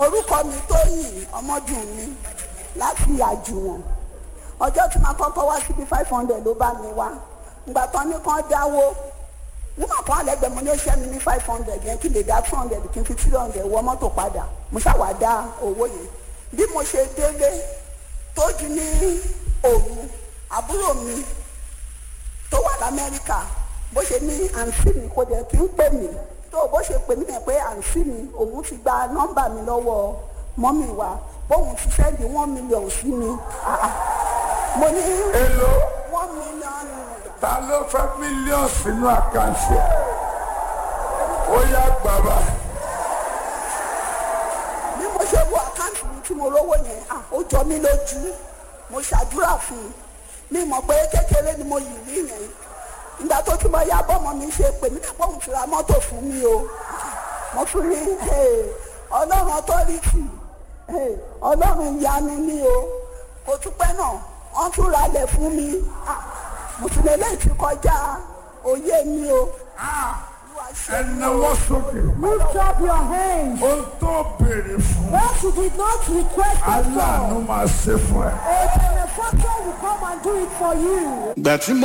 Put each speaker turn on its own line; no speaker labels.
orúkọ mi tóyìn ọmọdún mi láti àjùwọ̀n ọjọ́ tí màá kọ́kọ́ wá síbi five hundred ló bá mi wá ìgbà tán ní kán dáwó nígbà kan àlẹ́gbẹ̀ẹ́ mo ní ó ṣẹ́ mi ní five hundred yẹn kí lè dá two hundred kí n fi three hundred wọ mọ́tò padà mo ṣàwá dá owó yẹn bí mo ṣe délé tó di ní òru àbúrò mi tó wà lamẹ́ríkà bó ṣe ní àǹtí mi kò dẹ̀ kí n pè mí tó bó ṣe pè mí yẹn pé àǹtí mi òun ti gba nọ́mbà mi lọ́wọ́ mọ́mì wa bóun ti sẹ́ndì one million sí mi Ah, ah. mo ní
èlò
one million naira.
ta ló fẹ́ mílíọ̀nù sínú àkáǹtì ẹ̀ ó yá bàbá
bí mo ṣe wo àkáǹtì mi tí mo rówó yẹn ah, ó jọ mí lójú mo ṣàdúrà fún un mi mọ̀ pé kékeré ni mo yìí rí yẹn ìgbà tó tún bọ́ ya bọ́mọ mi ṣe pè mí nípa òun ti ra mọ́tò fún mi o mo tún ní hey, ọlọ́run ọtọ́rìtì hey, ọlọ́run ìyanu ni o kò tún pẹ́ náà wọ́n tún ralẹ̀ fún mi Ah, mo tún lè léyìí ti kọjá òye mi o. Olúwa ṣe
ẹ náwó sókè
Lift up your hands.
ó tó béèrè fún
What you did not request it
aláàánú
for,
máa ṣe fún ẹ.
a benefactor will come and do it for you.
ìgbà tí